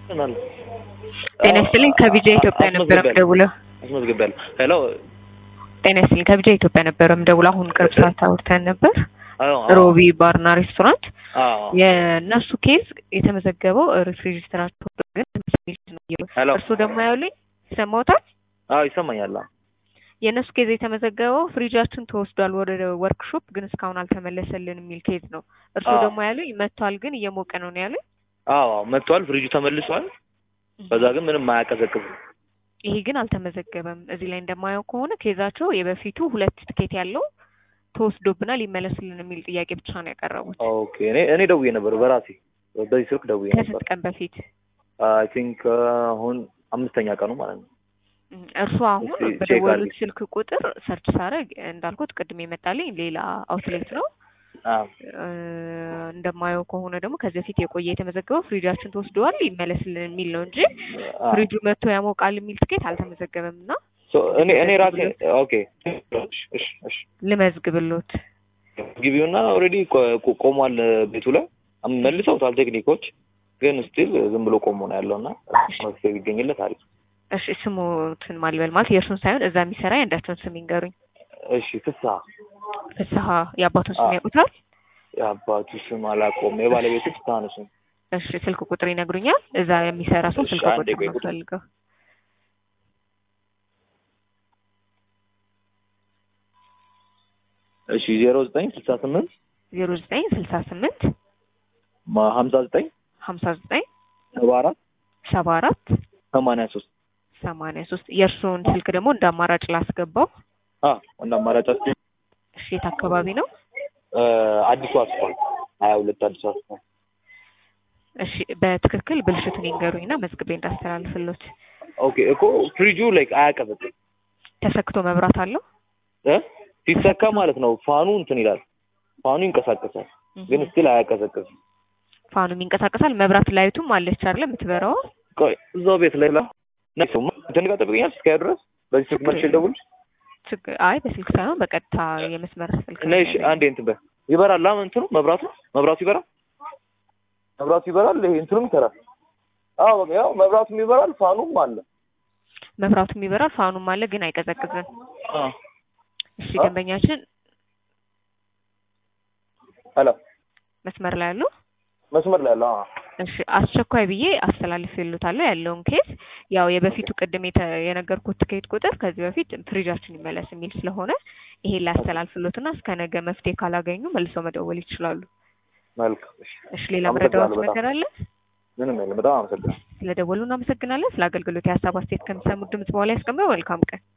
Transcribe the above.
ምናምን ጤና ይስጥልኝ ከቢጃ ኢትዮጵያ ነበረ የምደውለው። አስመዝግቤያለሁ። ሄሎ ጤና ይስጥልኝ ከቢጃ ኢትዮጵያ ነበረ የምደውለው። አሁን ቅርብ ሰዓት አውርተን ነበር። አዎ፣ አዎ፣ ሮቢ ባርና ሬስቶራንት አዎ። የእነሱ ኬዝ የተመዘገበው ሬጅስትራቸው ግን ሄሎ እርሱ ደግሞ ያሉኝ ይሰማዎታል? አዎ፣ ይሰማኛል። አዎ። የእነሱ ኬዝ የተመዘገበው ፍሪጃችን ተወስዷል ወደ ወርክሾፕ ግን እስካሁን አልተመለሰልን የሚል ኬዝ ነው። እርሱ አዎ። ደግሞ ያሉኝ መጥቷል ግን እየሞቀ ነው ነው ያሉኝ። አዎ፣ አዎ፣ መጥቷል። ፍሪጁ ተመልሷል። በዛ ግን ምንም አያቀዘቅዝም። ይሄ ግን አልተመዘገበም። እዚህ ላይ እንደማየው ከሆነ ኬዛቸው የበፊቱ ሁለት ትኬት ያለው ተወስዶብናል ይመለስልን የሚል ጥያቄ ብቻ ነው ያቀረቡት። ኦኬ። እኔ እኔ ደውዬ ነበር በራሴ በዚህ ስልክ ደውዬ ነበር። ከስንት ቀን በፊት አይ ቲንክ አሁን አምስተኛ ቀኑ ማለት ነው። እም፣ እርሱ አሁን እስቲ ቼክ በደወሉት አድርጊ። ስልክ ቁጥር ሰርች ሳረግ እንዳልኩት ቅድም የመጣልኝ ሌላ አውትሌት ነው። አዎ፣ እ፣ እንደማየው ከሆነ ደግሞ ከዚህ በፊት የቆየ የተመዘገበው ፍሪጃችን ተወስደዋል ይመለስልን የሚል ነው እንጂ አዎ። ፍሪጁ መጥቶ ያሞቃል የሚል ትኬት አልተመዘገበም እና ሶ እኔ እኔ ራሴ ኦኬ። እሺ፣ እሺ፣ እሺ። ልመዝግብሎት። ግቢውና ኦልሬዲ ቆሟል ቤቱ ላይ መልሰውታል ቴክኒኮች፣ ግን ስቲል ዝም ብሎ ቆሞ ነው ያለውና መፍትሄ ቢገኝለት አሪፍ። እሺ ስሙትን ማልበል ማለት የእርሱን ሳይሆን እዛ የሚሰራ የአንዳቸውን ስም ይንገሩኝ። እሺ፣ ፍስሀ ፍስሀ የአባቱን ስም አዎ። ያውቁታል? የአባቱ ስም አላውቀውም። የባለቤቱ ፍስሀ ነው ስም። እሺ ስልክ ቁጥር ይነግሩኛል? እዛ የሚሰራ ሰው እሺ፣ ስልክ አንዴ ቁጥር ቆይ ነው ቁጥር። ፈልገው። እሺ፣ ዜሮ ዘጠኝ ስልሳ ስምንት ዜሮ ዘጠኝ ስልሳ ስምንት ሀምሳ ዘጠኝ ሀምሳ ዘጠኝ ሰባ አራት ሰባ አራት ሰማንያ ሶስት ሰማንያ ሶስት የእርስዎን ስልክ ደግሞ እንደ አማራጭ ላስገባው። እንደ አማራጭ አስ እሺ የት አካባቢ ነው? አዲሱ አስፋልት ሀያ ሁለት አዲሱ አስፋልት እሺ በትክክል ብልሽቱን ይንገሩኝና መዝግቤ እንዳስተላልፍሎት። ኦኬ እኮ ፍሪጁ ላይክ አያቀዘቅዝም ተሰክቶ መብራት አለው? እ ሲሰካ ማለት ነው ፋኑ እንትን ይላል ፋኑ ይንቀሳቀሳል ግን ስቲል አያቀዘቅዝም ፋኑም ይንቀሳቀሳል። መብራት ላይቱም አለች አይደለ የምትበራው? ቆይ እዛው ቤት ላይ ላ ነሱ እንትን ጋር ጠብቀኛል እስከ ድረስ በዚህ ስልክ መልሼ ልደውልልሽ ችግር አይ በስልክ ሳይሆን በቀጥታ የመስመር ስልክ ነው ነሽ ያለኝ። አንዴ እንትን በ ይበራል ላ እንትኑ መብራቱ መብራቱ ይበራል መብራቱ ይበራል ይሄ እንትኑም ይሰራል አዎ በቃ ያው መብራቱም ይበራል ፋኑም አለ መብራቱም ይበራል ፋኑም አለ ግን አይቀዘቅዝም። አ እሺ አ? ደንበኛችን ሄሎ መስመር ላይ አሉ? መስመር ላይ አለ አዎ እሺ አስቸኳይ ብዬ አስተላልፌልዎታለሁ ያለውን ኬስ። ያው የበፊቱ ቅድም የተ- የነገርኩት ትኬት ቁጥር ከዚህ በፊት ፍሪጃችን ይመለስ የሚል ስለሆነ ይሄን ላስተላልፍሎትና እስከ ነገ መፍትሄ ካላገኙ መልሰው መደወል ይችላሉ። መልካም እሺ እሺ ሌላ አመሰግናለሁ መረዳዎት በጣም። ነገር አለ? ምንም የለም በጣም አመሰግናለሁ ስለደወሉ እናመሰግናለን። ስለ አገልግሎት የሀሳብ አስተያየት ከሚሰሙት ድምጽ በኋላ ያስቀምጠው። መልካም ቀን።